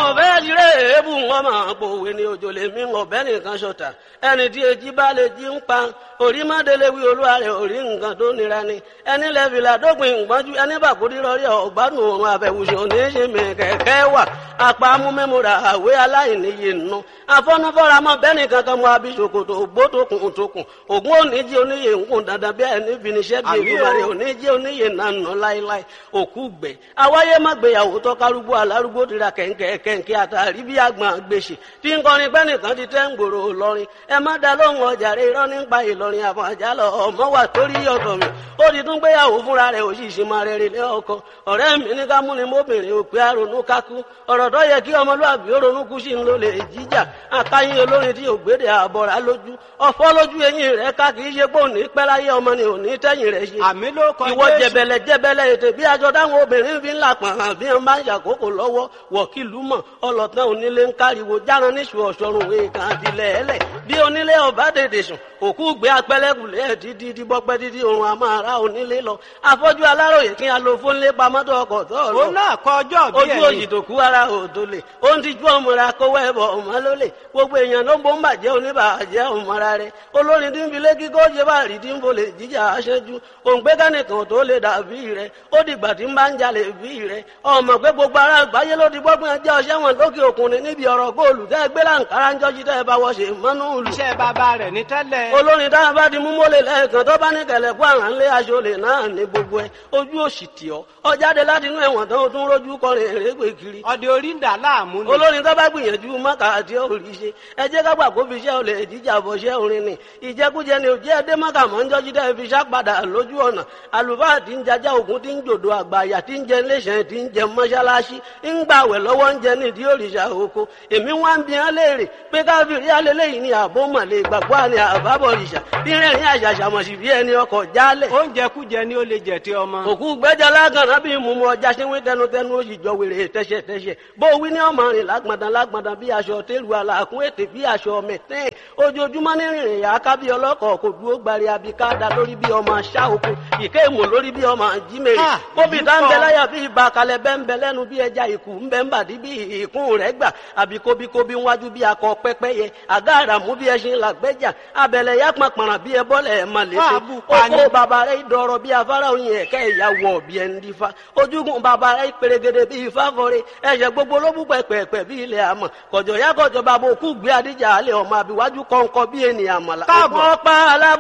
fẹ́ tiré èébù wọn máa pòwe ní òjò lè mí ọ̀bẹ nìkan ṣọ̀tà ẹni tí èjì bá lè jí ń pa orí mọ́délé wí olúwa rẹ̀ orí nǹkan tó nira ni ẹni lẹ́fìlà dópin ìgbọ́njú ẹni bàkúrí rọrí ọ̀gbádùn òrùn àbẹ̀wùsùn oníṣẹ́mi kẹ̀kẹ́ wà apá amúmẹ́múra àwé aláìníye nù afọ́nufọ́ra mọ́ bẹ́ẹ̀ni kankan mọ́ abisokoto ògbótokùn tókùn ògún oníjì oníyè ńkùn dandan bí ẹni finiṣẹ́ bí ìgbìmọ̀rẹ́ oníjì oníyè nànà láéláé òkú gbẹ awáyé má gbéyàwó tọ́kárúgbó alárúgbó tira kẹ̀ǹkẹ̀ kẹ̀ǹkẹ̀ àtàrí bí àgbọn gbèsè tí ń kọrin pẹ́ nìkan ti tẹ́ ń gbòòrò lọ́rin ẹ má da lóhùn ọjà rẹ irọ́ nípa ìlọrin àfọ̀n àjálọ ọmọ wà torí ọ̀tọ̀ mi ó ti tún gbéyàwó fúnra rẹ̀ òṣìṣẹ́ máa rẹ̀ rẹ̀ lé ọkọ ọ̀rẹ́ mi ní ká múni mọ́bìnrin òpè àrònú kákú ọ̀rọ̀ tó yẹ kí ọmọlúwàbí ó ronú kú sí ń lò lè jíjà akáyín olórin tí ògbédè àbọ̀rà lójú ọ̀fọ́ lójú eyín rẹ̀ ká kì í ṣe pé òní pẹ́ láyé ọmọ ni òní tẹ́yìn rẹ̀ ṣe àmì ló kọ ìwọ Jésù. jẹbẹlẹ jẹbẹlẹ ètè bí aṣọ táwọn obìnrin fi ń là pàrọ̀ àbí wọn bá ń ṣàkókò lọ́wọ́ wọ̀kìlú mọ̀ ọlọ́tàn onílé ń káriwo járan níṣu ọ̀ṣọ́run èèkàn àtìlẹ̀ ẹlẹ̀ bí onílé ọba dèdè sùn òkú gbé apẹ́lẹ́kùlẹ̀ títí tí bọ́pẹ́ títí oorun a máa ra onílé lọ afọ́jú aláròyè kí a lo fónlé pamọ́tò ọkọ̀ tó lọ òun náà kọ ọjọ́ bí ojú òyì tó kú ara òdo lè ó ń tijú ọmọra kówó ẹbọ ọmọ ló lè gbogbo èèyàn ló ń bó ń bàjẹ́ oníbàjẹ́ ọmọra rẹ olórin tí ń fi lékí kó ṣe bá rí tí ń bolè jíjà aṣẹ́jú òǹgbẹ́ kánìkan tó lè dàbí rẹ ó dìgbà tí ń bá ń jalè bí rẹ ọmọ pé gbogbo ara àgbáyé ló ti gbọ́gbọ́n ẹjẹ́ ọṣẹ́ wọn lókè òkun ni níbi ọ̀rọ̀ góòlù tẹ́ gbé láǹkárá ń jọ́jú tẹ́ bá wọ́ ṣe mọ́nú ìlú iṣẹ́ bàbá rẹ̀ ní tẹ́lẹ̀. olórin tá a bá di mú mọ́lẹ̀ lẹ́ẹ̀kan tó bá ní kẹlẹ̀ kó àrà ńlẹ́ aṣọ lè náà ní gbogbo ẹ ojú òsì tì ọ́ ọ jáde láti inú ẹ̀wọ̀n tán o tún rójú kọrin èrègbè kiri ọdẹ orí ń dà láàmú ni. olórin tó bá gbìyànjú mọ́kà àti òrì ṣe ẹ jẹ́ ká gbà kó fi iṣẹ́ olè jíjà bọ̀ ṣẹ́ orin ni ìjẹkújẹ ni òjẹ́ ẹdẹ mọ́kà mọ́ ń jọ́jú dẹ́ fi ṣá padà lójú ọ̀nà àlùfáà tí ń jajá ògún tí ń jòdò àgbàyà tí ń jẹ iléeṣẹ́ tí ń jẹ mọ́ṣáláṣí ń gbàwẹ̀ lọ́wọ́ ń jẹ nídìí òrìṣà oko èmi wá ń bi hàn léèrè pé káfíìrì alẹ́lẹ́yìn ni àbó mọ̀lẹ́ ìgbàgbọ́ àni àbábọ̀ òrìṣà bí rẹ̀rìn àṣàṣàmọ̀sí bí ẹni ọkọ̀ jálẹ̀ oúnjẹ kújẹ ni ó lè jẹ tí ọmọ. òkú gbẹ́jà lágànná bí mùmú ọjà ṣe ń wí tẹnutẹnu ó sì jọ wèrè tẹ́ṣẹ̀tẹ́ṣẹ̀ bó wí ní ọmọ rìn lágbọ̀ndàn lágbọ̀ndàn bí aṣọ tẹ́lu àlàkùn ètè bí aṣọ mẹ̀tẹ́ẹ̀ ojoojúmọ́ ní rìnrìn yà á ká bí ọlọ́kọ̀ kò dúró gbari abikada lórí bí ọmọ aṣá oko ìké ìmọ̀ lórí bí ọmọ jímèrè Ah, kóbi tá ń ìdúkọ. bẹ láyà bí ibà kalẹ̀ bẹ́ ń bẹ lẹ́nu bí ẹja ìkù ń bẹ ń bàdí bí ìkún rẹ̀ gbà àbí kóbíkóbí wájú bí akọ pẹ́pẹ́yẹ àgá àràmú bí ẹṣin làgbẹ́jà abẹ̀lẹ̀ yá pàpàrà bí ẹbọ́lẹ̀ ẹ̀ mà létí Fáàbù pani. oko bàbá rẹ̀ dọ̀rọ̀ bí afárá oyin ẹ̀kẹ́ ìyàwó ọ̀bí ẹ̀ ń dífá ojúgun bàbá rẹ̀ pèrègèdè bí ifá fọre ẹ̀ṣẹ̀ gbogbo ló bú pẹ̀pẹ̀pẹ̀ bí ilẹ̀ àmọ̀ kọ̀jọ̀ yá kọ̀jọ̀ bàbá òkú gbé adíjà alẹ́ ọmọ àbíwájú kọ̀ǹkọ̀ bí ènìyàn àmàlà Káàbọ̀. ọ̀pọ̀ pa alábọ̀